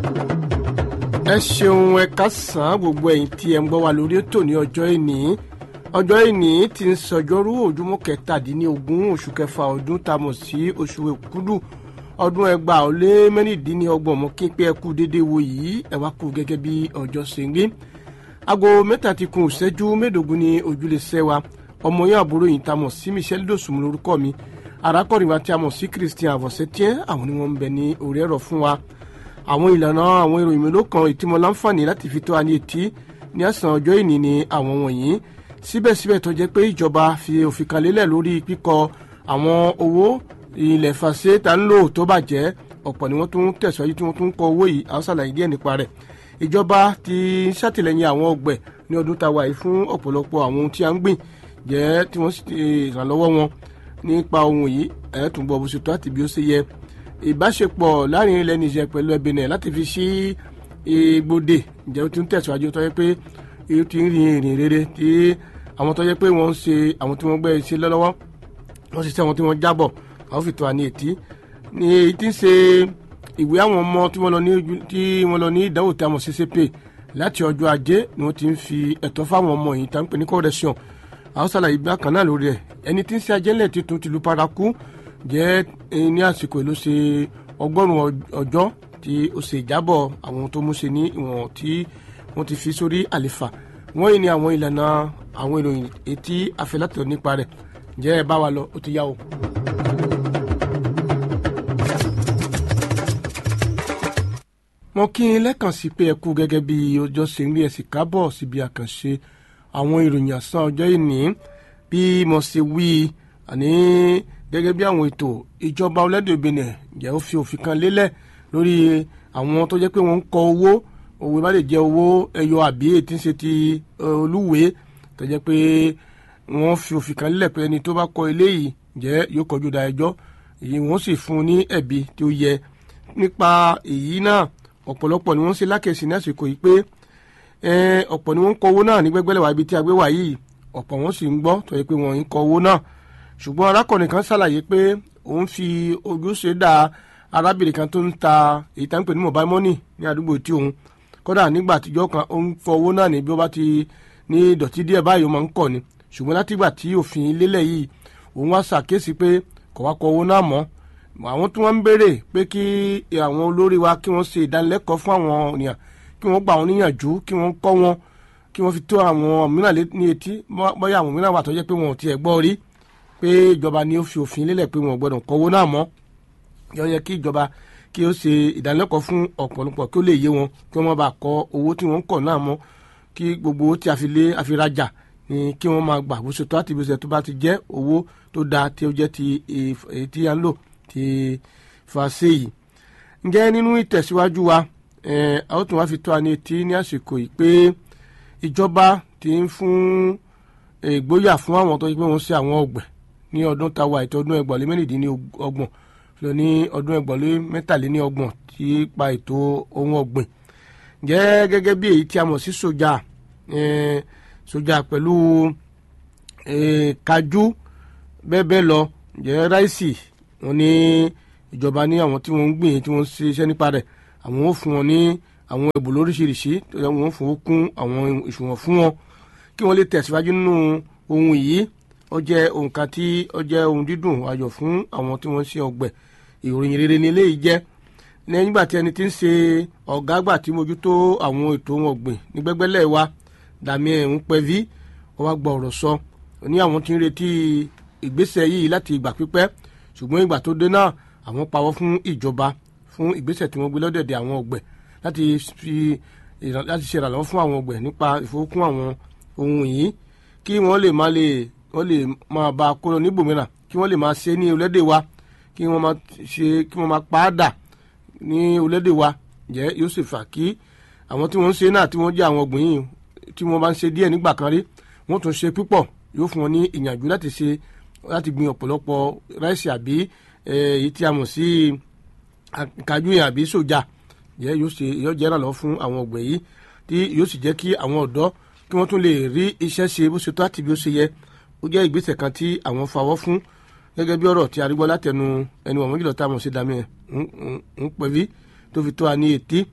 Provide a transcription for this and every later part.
ẹ ṣeun ẹ kásán gbogbo ẹ̀yin tí ẹ ń gbọ́ wa lórí ètò ní ọjọ́ ìní ọjọ́ ìní tí ń sọjọ́rú ojúmọ́ kẹtàdínlógún oṣù kẹfà ọdún tá a mọ̀ sí oṣù èkúdù ọdún ẹgbàá ó lé mẹ́rìndínlọ́gbọ̀n mọ́ kí pé ẹ kú déédéé wo yìí ẹ wá kú gẹ́gẹ́ bí ọjọ́ ṣe ń rí aago mẹ́ta ti kún ìṣẹ́jú mẹ́ẹ̀ẹ́dógún ní ojúlé sẹ́wà ọmọ yẹn àbúrò yìí tá a mọ̀ sí Michelle Dosùn lórúkọ mi arákùnrin wa tí a mọ̀ sí Christian Avosetiens àwọn ni wọ́n ń bẹ ní orí ẹ̀rọ fún wa àwọn ìlànà àwọn ìròyìn mélòó kan ìtìmọ̀ láǹfààní láti fi tó wa ní etí ní àsàn ọjọ́ ìní ni àwọn wọ̀nyí síbẹ̀síbẹ̀ tó jẹ́ pé ìjọba fi òfin kan lélẹ̀ lórí kíkọ àwọn owó ilẹ̀ fàṣẹ tá ń lò tó bàjẹ́ ọ̀pọ̀ ni wọ́n tún tẹ̀síwájú tí wọ́n tún kọ owó yìí àwọn ṣàlàyé díẹ̀ nípa rẹ̀ ìjọba ti ṣàtìlẹ́yìn àwọn ọgbẹ̀ ní ọdún tá a wà yìí fún ọ̀pọ̀lọpọ̀ àwọn ohun tí a ń gbìn jẹ́ tí wọ́n sì ìrànlọ́wọ́ wọn nípa ohun yìí ẹ̀ tún bọ̀ bó ṣe tó àti bí ó ṣe yẹ ìbáṣepọ̀ láàrin ilẹ̀ Niger pẹ̀lú Benin láti fi sí igbóde ǹjẹ́ ó ti ń tẹ̀síwájú tó yẹ pé ó ti ń rin ìrìn rere tí àwọn tó yẹ pé wọ́n ń ṣe àwọn tí wọ́n gbẹ́ ṣe lọ́wọ́ wọ́n ṣiṣẹ́ wọn tí wọ́n jábọ̀ àwọn fìtọ́ àní ètí ní èyí tí ń ṣe ìwé àwọn ọmọ tí wọ́n lọ ní tí wọ́n lọ ní ìdánwò tí a mọ̀ CCP láti ọjọ́ ajé ni wọ́n ti ń fi ẹ̀tọ́ fáwọn ọmọ yìí tá ń pè ní correction àwọn ṣàlàyé bá kan náà lórí ẹ̀ ẹni tí ń ṣe ajẹ́lẹ̀ tuntun tìlú paraku jẹ́ ní àsìkò ló ṣe ọgọ́rùn-ún ọjọ́ tí ó ṣe ìjábọ̀ àwọn tó mú ṣe ní ìwọ̀n tí wọ́n ti fi sórí àlefa wọ́n yìí ní àwọn ìlànà àwọn ìròyìn etí afẹ́látọ̀ nípa rẹ̀ jẹ́ ẹ bá wa lọ ó ti yá o. mo kí n lẹ́kàn sí pé ẹ kú gẹ́gẹ́ bí ọjọ́ ṣe ń rí ẹ̀sìn kábọ̀ síbi àkànṣe àwọn ìròyìn àsán ọjọ́ ìní bí mo ṣe wí àní gẹ́gẹ́ bí àwọn ètò ìjọba orílẹ̀-èdè Benin jẹ́ ó fi òfin kan lélẹ̀ lórí àwọn tó jẹ́ pé wọ́n ń kọ owó owó bá lè jẹ́ owó ẹyọ àbí ètí ń ṣe ti olúwèé tó jẹ́ pé wọ́n fi òfin kan lélẹ̀ pé ẹni tó bá kọ eléyìí jẹ́ yóò kọjú da ẹjọ́ èyí wọ́n sì fún un ní ẹ̀bi tí ó yẹ nípa èyí náà ọ̀pọ̀lọpọ̀ ni wọ́n ṣe lákèsí ní àsìkò yìí pé ọ̀pọ̀ ni wọ́n ń kọ owó náà ní gbẹ́gbẹ́lẹ̀ wá ibi tí a gbé wá yìí ọ̀pọ̀ wọn sì ń gbọ́ tó yẹ pé wọ́n ń kọ owó náà ṣùgbọ́n arákùnrin kan ṣàlàyé pé òun fi ojúṣe dá arábìnrin kan tó ń ta èyí tá ń pè ní mobile money ní àdúgbò tí òun kódà nígbà àtijọ́ kan ó ń fọ owó náà ní bí ó bá ti ní ìdọ̀tí díẹ̀ báyìí ó máa ń kọ̀ ni ṣùgbọ́n látìgbà tí òfin lélẹ̀ yìí òun wá ṣàkíyèsí pé kò wá kọ owó náà mọ́ àwọn tí wọ́n ń béèrè pé kí àwọn olórí wa kí wọ́n ṣe ìdánilẹ́kọ̀ọ́ fún àwọn ènìyàn kí wọ́n gba àwọn níyànjú kí wọ́n kọ́ wọn kí wọ́n fi tó àwọn mìíràn ní etí bóyá àwọn mìíràn wà tó jẹ́ pé wọn ò tiẹ̀ gbọ́ rí pé ìjọba ni ó fi òfin lélẹ̀ pé wọn ò gbọ́dọ̀ kọ́wó náà mọ́ yọ yẹ kí ìjọba kí ó ṣe ìdánilẹ́kọ̀ọ́ fún ọ̀pọ̀lọpọ̀ kí ó lè yé wọn kí wọ́n má bàa kọ owó tí wọ́n ń kọ̀ náà mọ́ kí gbogbo owó tí a fi lé àfirajà ni kí wọ́n máa gbà bó ṣe tó àti bó ṣe tó bá ti jẹ́ owó tó dáa tí ó jẹ́ ti èyí tí a ń lò ti fàṣẹ yìí. ǹjẹ́ nínú ìtẹ̀síwájú wa a ó tún wá fi tó a ní etí ní àsìkò yìí pé ìjọba ti ń fún ìgboyà fún àwọn tó yẹ pé wọ́n ṣe àwọn ọ̀gbẹ̀ ní ọdún táwa ètò ọdún ẹgbọ̀lé mẹ́rìndínlọ́gbọ̀n lọ ní ọdún ẹgbọ̀lé mẹ́tàléníọgbọ̀n tí pa ètò ohun ọ̀gbìn jẹ́ gẹ́gẹ́ bí èyí tí a mọ̀ sí soja soja pẹ̀lú kájú bẹ́ẹ̀ bẹ́ẹ̀ lọ jẹ́ ráìsì wọn ní ìjọba ní àwọn tí wọ́n ń gbìn tí wọ́n ń ṣe iṣẹ́ nípa rẹ̀ àwọn ò fún wọn ní àwọn ẹ̀bùn lóríṣiríṣi wọ́n fún kún àwọn ìṣùwọ̀n fún wọn kí wọ́n lè tẹ̀síwájú nínú ohun yìí ó jẹ́ ohun kan tí ó jẹ́ ohun dídùn ayọ̀ fún àwọn tí wọ́n ń ṣe ọ̀gbẹ̀ ìròyìn rere ni eléyìí jẹ́ nígbà tí ẹni tí ń ṣe ọ̀gá àgbà tí mójútó àwọn ètò ohun ọ̀gbìn ní gbẹ́gbẹ́lẹ̀ wa dàmí ẹ̀hún pẹ́ví wọ́n wá gbọ́ ọ̀rọ̀ sọ ní àwọn tí ń retí ìgbésẹ̀ yìí láti ìgbà pípẹ́ ṣùgbọ́n ìgbà tó dé náà àwọn pawọ́ fún ìjọba fún ìgbésẹ̀ tí wọ́n gbé lọ́dẹ̀dẹ̀ àwọn ọ̀gbẹ̀ láti fi láti ṣe ìrànlọ́wọ́ fún àwọn ọ̀gbẹ̀ nípa ìfowókún àwọn ohun yìí kí wọ́n lè má lè wọ́n lè máa bá a kó lọ níbòmíràn kí wọ́n lè máa ṣe ní orílẹ̀-èdè wa kí wọ́n máa ṣe kí wọ́n máa pa á dà ní orílẹ̀-èdè wa jẹ́ yóò sì fà kí àwọn tí wọ́n ń ṣe náà tí wọ́n jẹ́ àwọn ọ̀gbìn yìí tí wọ́n bá ń ṣe díẹ̀ nígbà kan rí wọ́n tún ṣe púpọ̀ yóò fún wọn ní ìyànjú láti ṣe láti gbin ọ̀pọ̀lọpọ̀ ráìsì àbí èyí tí a mọ̀ sí kájú yẹn àbí sójà jẹ́ yóò ṣe yóò jẹ́ ìrànlọ́wọ́ fún àwọn ọ̀gbìn yìí tí yóò sì jẹ́ kí àwọn ọ̀dọ́ kí wọ́n tún lè rí iṣẹ́ ṣe bó ṣe tó àti bí ó ṣe yẹ ó jẹ́ ìgbésẹ̀ kan tí àwọn fawọ́ fún gẹ́gẹ́ bí ọ̀rọ̀ tí a rí gbọ́ látẹnu ẹni wọ̀n méjìlá tá a mọ̀ sí dami ń pẹ̀lú tó fi tó a ní etí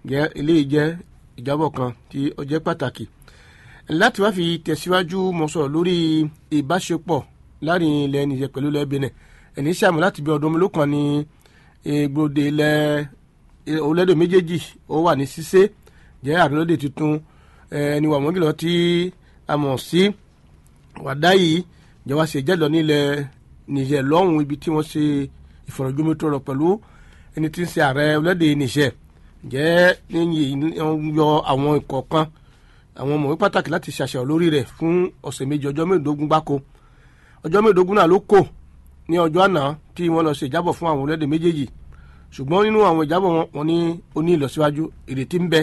jẹ́ eléyìí jẹ́ ìjábọ̀ kan tí ó jẹ́ pàtàkì láti wá fi tẹ̀síwájú mo sọ̀rọ̀ lórí ìbáṣepọ̀ láàrin ilẹ̀ Niger pẹ̀lú ilẹ̀ Benin ẹ̀ní sàmù láti bí ọdún mélòó kan ní egbòde ilẹ̀ orílẹ̀-èdè méjèèjì ó wà ní ṣíṣe jẹ́ àrùnlódé tuntun ẹni wà mọ́gìlọ́ tí a mọ̀ sí wàdá yìí jẹ́ wá ṣe jẹ́lọ nílẹ̀ Niger lọ́hùn ibi tí wọ́n ṣe ìfọ̀rọ̀jomitoro pẹ̀lú ẹni tí ń ṣe ààrẹ orílẹ̀-èdè Niger jẹ́ níyìn yọ àwọn ìkọ̀ọ̀kan àwọn ọmọwé pàtàkì láti ṣàṣàrò lórí rẹ̀ fún ọ̀sẹ̀ méjì ọjọ́ mẹ́ẹ̀ẹ́dógún gbáko ọjọ́ mẹ́ẹ̀ẹ́dógún náà ló kò ní ọjọ́ àná tí wọ́n lọ ṣe ìjábọ̀ fún àwọn orílẹ̀-èdè méjèèjì ṣùgbọ́n nínú àwọn ìjábọ̀ wọn wọn ní ó ní ìlọsíwájú ìrètí ń bẹ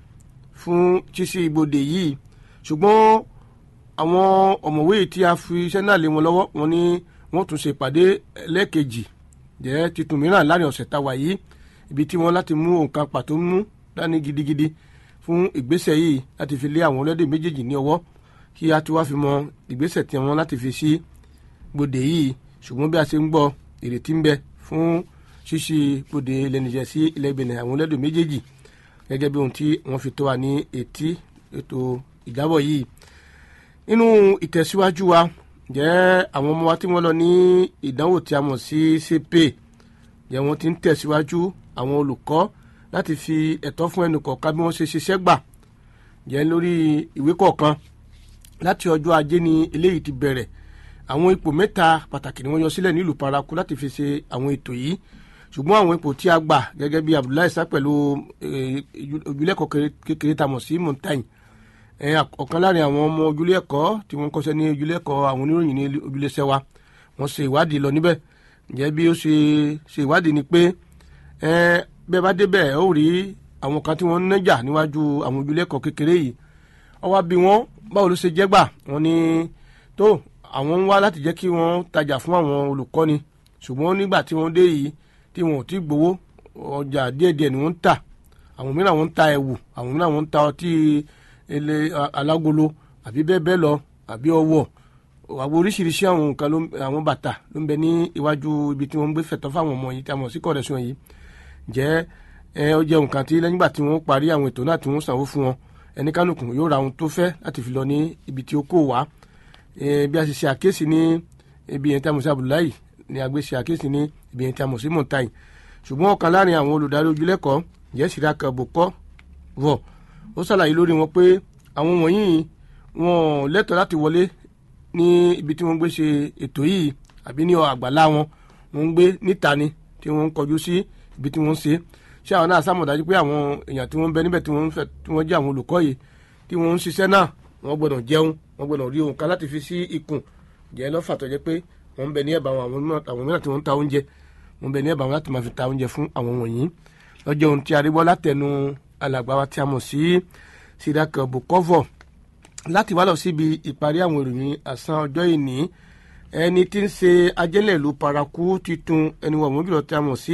fún ṣíṣí ibodè yìí ṣùgbọ́n àwọn ọ̀mọ̀wé tí a fi iṣẹ́ náà lé wọn lọ́wọ́ wọn ní wọ́n tún ṣe ìpàdé lẹ́ẹ̀kejì jẹ́ titun mìíràn láàrin ọ̀sẹ̀ táwa yìí ibi tí wọ́n láti mú nǹkan pàtó mú dání gidigidi fún ìgbésẹ̀ yìí láti fi lé àwọn orílẹ̀-èdè méjèèjì ní ọwọ́ kí a ti wá fi mọ ìgbésẹ̀ tí wọ́n láti fi sí gbòdè yìí ṣùgbọ́n bí a ṣe ń gbọ́ ìrètí ń bẹ fún ṣíṣí gbòdè ilẹ̀ Niger sí ilẹ̀ Benin àwọn orílẹ̀-èdè méjèèjì gẹ́gẹ́ bí ohun tí wọ́n fi tó wa ní etí ètò ìjábọ̀ yìí nínú ìtẹ̀síwájú wa jẹ́ àwọn ọmọ wa tí wọ́n lọ ní ìdánwò tí a mọ̀ sí CPE jẹ́ wọ́n ti ń tẹ̀síwájú àwọn olùkọ́ láti fi ẹ̀tọ́ fún ẹnì kọ̀ọ̀kan bí wọ́n ṣe ṣiṣẹ́ gbà jẹ́ lórí ìwé kọ̀ọ̀kan láti ọjọ́ ajé ni eléyìí ti bẹ̀rẹ̀ àwọn ipò mẹ́ta pàtàkì ni wọ́n yọ sílẹ̀ nílùú paraku láti fi ṣe àwọn ètò yìí ṣùgbọ́n àwọn ipò tí a gbà gẹ́gẹ́ bí Abdullahi sá pẹ̀lú ojúlẹ̀kọ̀ kékeré tá a mọ̀ sí montagne ọ̀kan láàrin àwọn ọmọ ojúlẹ̀kọ̀ tí wọ́n kọ́ṣẹ́ ní ojúlẹ̀kọ̀ àwọn oníròyìn ní ojúlẹ̀ṣẹ́ wa wọ́n ṣe ìwádìí lọ níbẹ̀ ǹjẹ́ bí ó ṣe ṣe ìwádìí ni pé bẹ́ẹ̀ bá débẹ̀ ó rí àwọn kan tí wọ́n ń nájà níwájú àwọn ojúlẹ̀kọ̀ kékeré yìí ó wá bí wọ́n báwo ló ṣe jẹ́ gbà wọ́n ní tó àwọn ń wá láti jẹ́ kí wọ́n tajà fún àwọn olùkọ́ni ṣùgbọ́n nígbà tí wọ́n dé yìí tí wọn ò tí gbowó ọjà díẹ̀díẹ̀ ni wọ́n ń tà àwọn mìíràn wọ́n ń ta ẹ̀wù àwọn mìíràn wọ́n ń ta ọtí ele alágolo àbí bẹ́ẹ̀ bẹ́ẹ̀ lọ àbí ọwọ́ àwọn oríṣiríṣi àwọn nǹkan àwọn bàtà ló ń bẹ ní iwájú ibi tí wọ́n ń gbé fẹ̀tọ́ fáwọn ọmọ yìí tí a mọ̀ sí kọ̀rẹ́sùn yìí jẹ́ ẹ ó jẹ́ nǹkan tí lẹ́yìn ìgbà tí wọ́n parí àwọn ètò náà tí wọ́n sanwó fún wọn ẹni kánùkùn yóò ra ohun tó fẹ́ láti fi lọ ní ibi tí ó kó wá bí a ṣe ṣe àkíyèsí ní ibi yẹn tí a mọ̀ sí Abdullahi ni a gbé ṣe àkíyèsí ní ibi yẹn tí a mọ̀ sí montagne ṣùgbọ́n ọ̀kan láàrin àwọn olùdarí ojúlẹ̀kọ́ jẹ́ Siraka Bokọ wọ̀ ó ṣàlàyé lórí wọn pé àwọn wọ̀nyí wọn lẹ́tọ̀ọ́ láti wọlé ní ibi tí wọ́n gbé ṣe ètò yìí àbí ní àgbàlá wọn wọ́n ń gbé níta ni tí wọ́n ń kọjú sí ibi tí wọ́n ń ṣe ṣé àwọn náà sàmọ̀dájú pé àwọn èèyàn tí wọ́n ń bẹ níbẹ̀ tí wọ́n ń fẹ́ tí wọ́n jẹ́ àwọn olùkọ́ yìí tí wọ́n ń ṣiṣẹ́ náà wọ́n gbọ́dọ̀ jẹun wọ́n gbọ́dọ̀ rí ohun kan láti fi sí ikùn jẹ́ lọ́fà tó jẹ́ pé wọ́n ń bẹ ní ẹ̀bà àwọn mìíràn tí wọ́n ń ta oúnjẹ wọ́n ń bẹ ní ẹ̀bà wọn láti máa fi ta oúnjẹ fún àwọn wọ̀nyí lọ́jọ́ ohun tí a rí gbọ́ látẹnu alàgbà wa tí a mọ̀ sí Siraka Bokovo láti wá lọ síbi ìparí àwọn ìròyìn àsán ọjọ́ ìní ẹni tí ń ṣe ajẹ́lẹ̀ ìlú paraku titun ẹni wọ̀ mọ́bìlọ tí a mọ̀ sí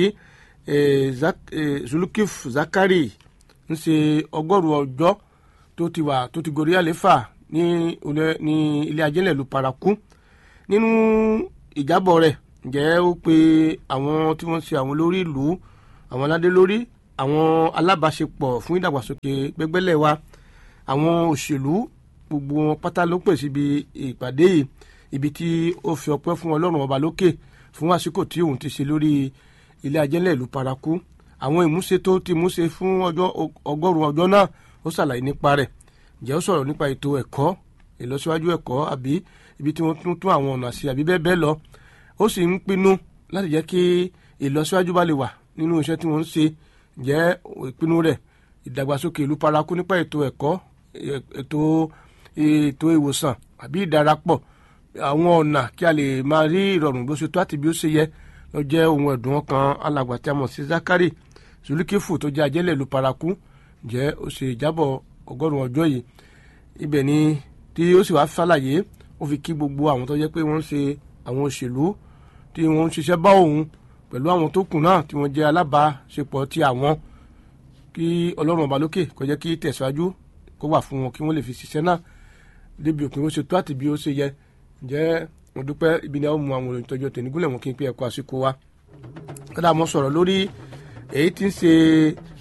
Zulukif Zakari ń ṣe ọgọ́rùn-ún ọjọ́ tó ti wà tó ti gorí àléfà ní ilé ajẹ́lẹ̀ ìlú paraku nínú ìjábọ̀ rẹ̀ ǹjẹ́ ó pe àwọn tí wọ́n ṣe àwọn olórí ìlú àwọn aládé lórí àwọn alábàáṣepọ̀ fún ìdàgbàsókè gbẹgbẹ́lẹ̀ wa àwọn òṣèlú gbogbo wọn pátá ló pè síbi ìpàdé yìí ibi tí ó fi ọpẹ́ fún Ọlọ́run ọba lókè fún àsìkò tí òun ti ṣe lórí ilé ajẹ́lẹ̀ ìlú paraku àwọn ìmúṣe tó ti múṣe fún ọjọ́ ọgọ́rùn-ún ọjọ́ náà ó ṣàlàyé nípa rẹ̀ ǹjẹ́ ó sọ̀rọ̀ nípa ètò ẹ̀kọ́ ìlọsíwájú ẹ̀kọ́ àbí ibi tí wọ́n tún tún àwọn ọ̀nà sí àbí bẹ́ẹ̀ bẹ́ẹ̀ lọ ó sì ń pinnu láti jẹ́ kí ìlọsíwájú bá lè wà nínú iṣẹ́ tí wọ́n ń ṣe jẹ́ ìpinnu rẹ̀ ìdàgbàsókè ìlú paraku nípa ètò ẹ̀kọ́ ètò ètò ìwòsàn àbí ìdarapọ̀ àwọn ọ̀nà kí a lè máa rí ìrọ̀rùn bó ṣe tó àti bí ó ṣe yẹ lọ jẹ́ ohun ẹ̀dùn ọkàn alàgbà tí a mọ̀ sí Zakari Zulikifu tó jẹ́ ajẹ́lẹ̀ ìlú paraku jẹ́ ó ṣe ìjábọ̀ ọgọ́rùn-ún ọjọ́ yìí ibẹ̀ ni tí ó sì wá ṣàlàyé ó fi kí gbogbo àwọn tó jẹ́ pé wọ́n ń ṣe àwọn òṣèlú tí wọ́n ń ṣiṣẹ́ bá òun pẹ̀lú àwọn tó kù náà tí wọ́n jẹ́ alábàáṣepọ̀ ti àwọn kí ọlọ́run ọba lókè kó jẹ́ kí tẹ̀síwájú kó wà fún wọn kí wọ́n lè fi ṣiṣẹ́ náà débi òpin ó ṣe tó àti bí ó ṣe yẹ ǹjẹ́ mo dúpẹ́ ibi ni a ó mú àwọn olùtọ́jú tẹ̀nígúnlẹ̀ wọn kí n pé ẹ̀kọ́ àsìkò wa kódà mo sọ̀rọ̀ lórí èyí tí ń ṣe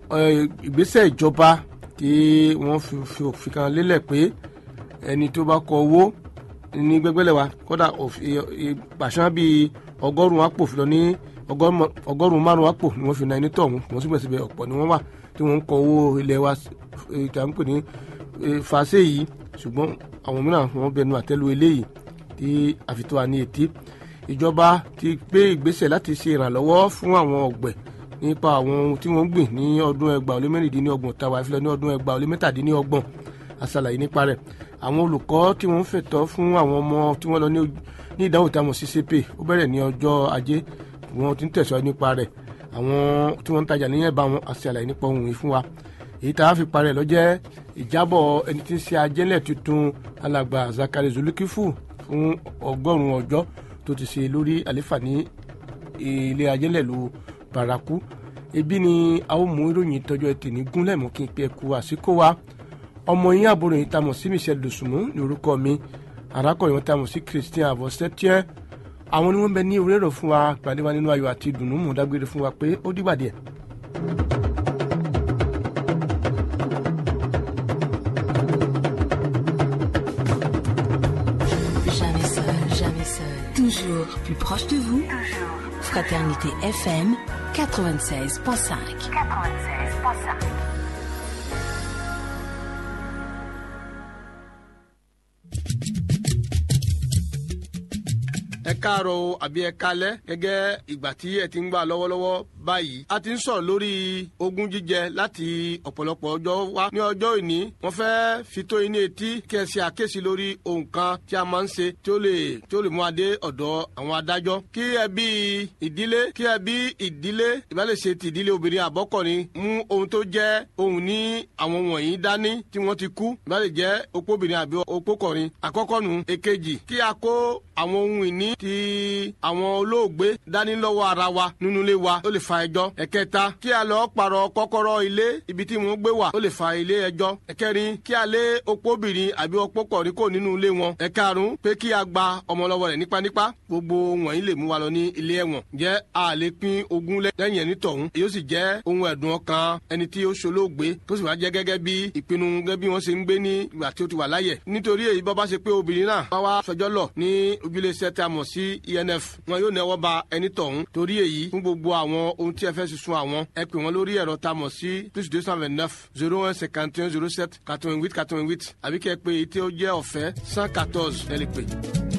ìgbésẹ̀ ìjọba tí wọ́n fi òfin kan lélẹ̀ pé ẹni tó bá kọ owó ní gbẹgbẹlẹ wa kódà pàṣán bíi ọgọ́rùn-ún àpò fi lọ ní ọgọ́rùn-ún márùn-ún àpò ni wọ́n fi na ẹni tọ̀hún wọ́n síbẹ̀síbẹ̀ ọ̀pọ̀ ni wọ́n wà tí wọ́n ń kọ owó ilẹ̀ wa ìta ń pè ní fàṣẹ yìí ṣùgbọ́n àwọn mìíràn wọ́n bẹnu àtẹ́lu eléyìí tí àfitọ́ wa ní etí ìjọba ti gbé ìgbésẹ̀ láti ṣe ìrànlọ́wọ́ fún àwọn ọ̀gbẹ̀ nípa àwọn ohun tí wọ́n ń gbìn ní ọdún ẹgbàá ó lé mẹ́rìndínlọ́gbọ̀n tàwa ìfilọ̀ ní ọdún ẹgbàá ó lé mẹ́tàdínlọ́gbọ̀n àṣàlàyé nípa rẹ̀ àwọn olùkọ́ tí wọ́n ń fẹ̀tọ́ fún àwọn ọmọ tí wọ́n lọ ní ìdánwò tí a mọ̀ sí CCPE ó bẹ̀rẹ̀ ní ọjọ́ ajé wọ́n ti ń tẹ̀síwájú nípa rẹ̀ àwọn tí wọ́n ń tajà níyẹn bá wọn àṣàlàyé nípa ohun yìí fún wa èyí tá a fi parẹ́ lọ jẹ́ ìjábọ̀ ẹni tí ń ṣe ajẹ́lẹ̀ tuntun alàgbà Zakari Zulukifu fún ọgọ́rùn-ún ọjọ́ tó ti ṣe lórí àléfà ní ilé ajẹ́lẹ̀ lu Baraku ebi ni a ó mú ìròyìn tọjọ́ ẹtì ní gúnlẹ̀ mú kí n pe ẹkú àsìkò wa ọmọ yín àbúrò yìí tamọ̀ sí Michel Dosunmu ní orúkọ mi arákùnrin wọn tamọ̀ sí Christian Avosetier àwọn ni wọ́n bẹ ní orí ẹ̀rọ fún wa pàdé wa nínú ayọ̀ àti ìdùnnú mú dágbére fún wa pé ó dìgbà díẹ̀. Jamais seul, jamais seul. Toujours plus proche de vous. Fraternité FM 96.5. 96.5. ẹ káàárọ̀ o àbí ẹ kálẹ́ gẹ́gẹ́ ìgbà tí ẹ ti ń gbà lọ́wọ́lọ́wọ́ báyìí a ti ń sọ̀rọ̀ lórí ogún jíjẹ láti ọ̀pọ̀lọpọ̀ ọjọ́ wá ní ọjọ́ òní wọ́n fẹ́ fi tó yín ní etí kí ẹ ṣe àkíyèsí lórí ohun kan tí a máa ń ṣe tí ó lè tí ó lè mú adé ọ̀dọ̀ àwọn adájọ́ kí ẹbí ìdílé kí ẹbí ìdílé ìbálẹ̀ ṣe ti ìdílé obìnrin àbọ́kọ̀rin mú ohun tó jẹ́ ohun ní àwọn wọ̀nyí dání tí wọ́n ti kú ìbálẹ̀ jẹ́ opóbìnrin àbí opókọ̀rin àkọ́kọ́ nu èkejì kí a kó àwọn ohun ìní ti àwọn olóògbé dání lọ́wọ́ ara wa nínú ilé wa ó lè fa ẹjọ́ ẹ̀kẹta kí a lọ pààrọ̀ kọ́kọ́rọ́ ilé ibi tí wọ́n gbé wà ó lè fa ilé ẹjọ́ ẹ̀kẹrin kí a lé opóbìnrin àbí opókọ̀rin kò nínú ilé wọn ẹ̀karùn pé kí a gba ọmọ lọ́wọ́ rẹ̀ nípanípa gbogbo wọ̀nyí lè mú wa lọ ní ilé ẹ̀wọ̀n jẹ́ a lè pín ogún lẹ́yìn ẹni tọ̀hún èyí ó sì jẹ́ ohun ẹ̀dùn ọkàn ẹni tí ó ṣolóògbé tó sì wá jẹ́ gẹ́gẹ́ bí ìpinnu gẹ́gẹ́ bí wọ́n ṣe ń gbé ní ìgbà tí ó ti wà láyẹ̀ nítorí èyí bọ́ bá ṣe pé obìnrin náà wá wá fẹjọ́ lọ ní ojúlé tí a mọ̀ sí ENF wọn yóò nẹwọ́ ba ẹni tọ̀hún torí èyí fún gbogbo àwọn ohun tí ẹ fẹ́ sísun àwọn ẹ pè wọ́n lórí ẹ̀rọ tá a mọ̀ sí plus deux cent vingt neuf zero one cinquante un zero sept quatre vingt huit quatre vingt huit àbí kẹ́ ẹ pé èyí tí ó jẹ́ ọ̀fẹ́ cent quatorze ẹ lè pè.